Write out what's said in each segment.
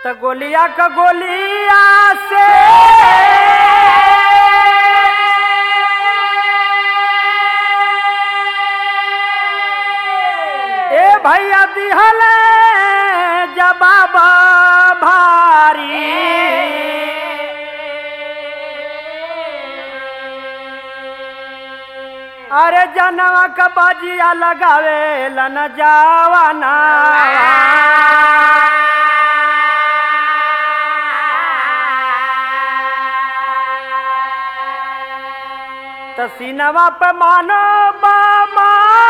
त गोलिया क गोलिया से ए भैया दिहल जबाब भारी अरे जनवा क बाजिया लगावे लन जावाना त सीनवा पे मानो बामा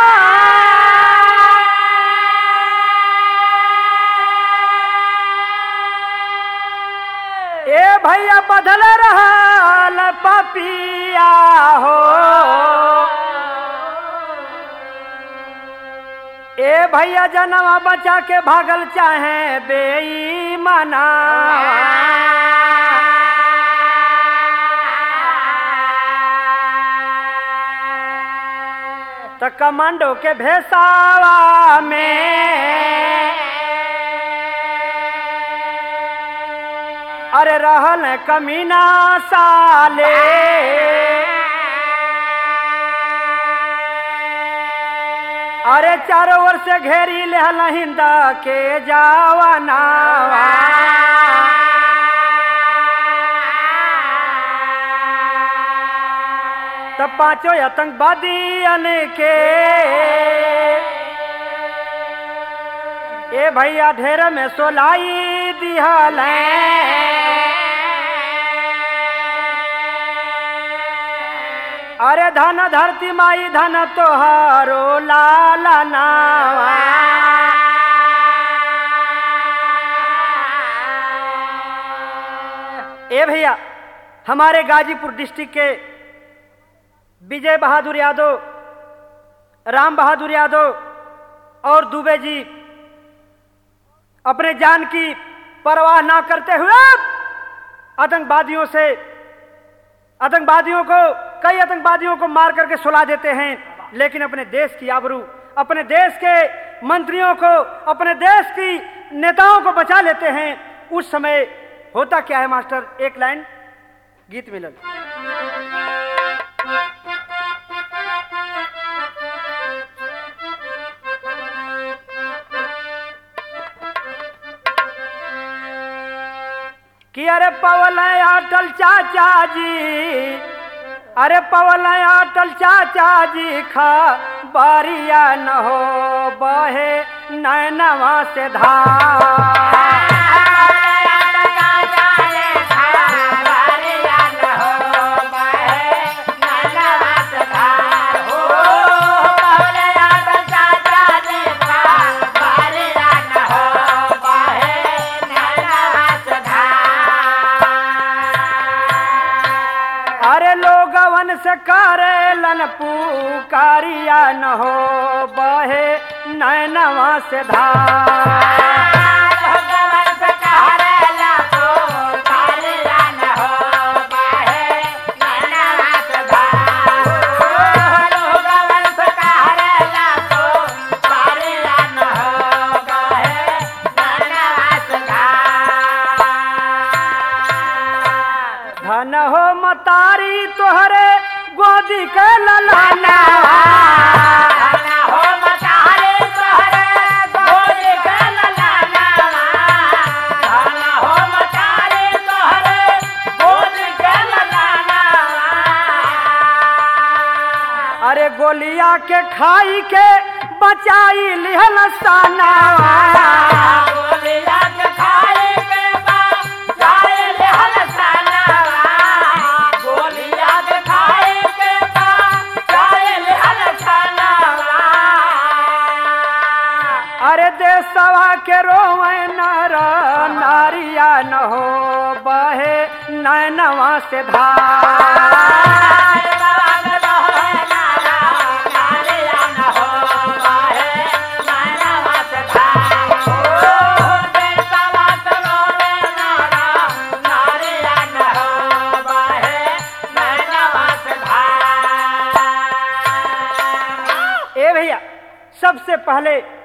ए भैया बदल रहल पपिया हो ए भैया जनवा बचा के भागल चाहे बेईमाना त कमांडो के भेसावा में अरे रहल कमीना साले अरे चारों ओर से घेरी लेहल हिंदा के जावाना तब पांचों आतंकवादियन के ए भैया ढेर में सोलाई दिहल अरे धन धरती माई धन तोहारो लाला नावा ए भैया हमारे गाजीपुर डिस्ट्रिक्ट के विजय बहादुर यादव राम बहादुर यादव और दुबे जी अपने जान की परवाह ना करते हुए आतंकवादियों से आतंकवादियों को कई आतंकवादियों को मार करके सुला देते हैं लेकिन अपने देश की आबरू अपने देश के मंत्रियों को अपने देश की नेताओं को बचा लेते हैं उस समय होता क्या है मास्टर एक लाइन गीत मिलन कि अरे पवल अटल चाचा जी अरे पवल अटल चाचा जी खा बारिया न हो बहे नैनवा से धार अरे लोगवन से करेलन पुकारिया न हो बहे नैनवा से धार धन हो मतारी तोहरे गोदी के ललाना अरे गोलिया के खाई के बचाई लिहल साना अरे देशवा के रोवे नर नारिया न हो बहे नैनवा से धार ए भैया सबसे पहले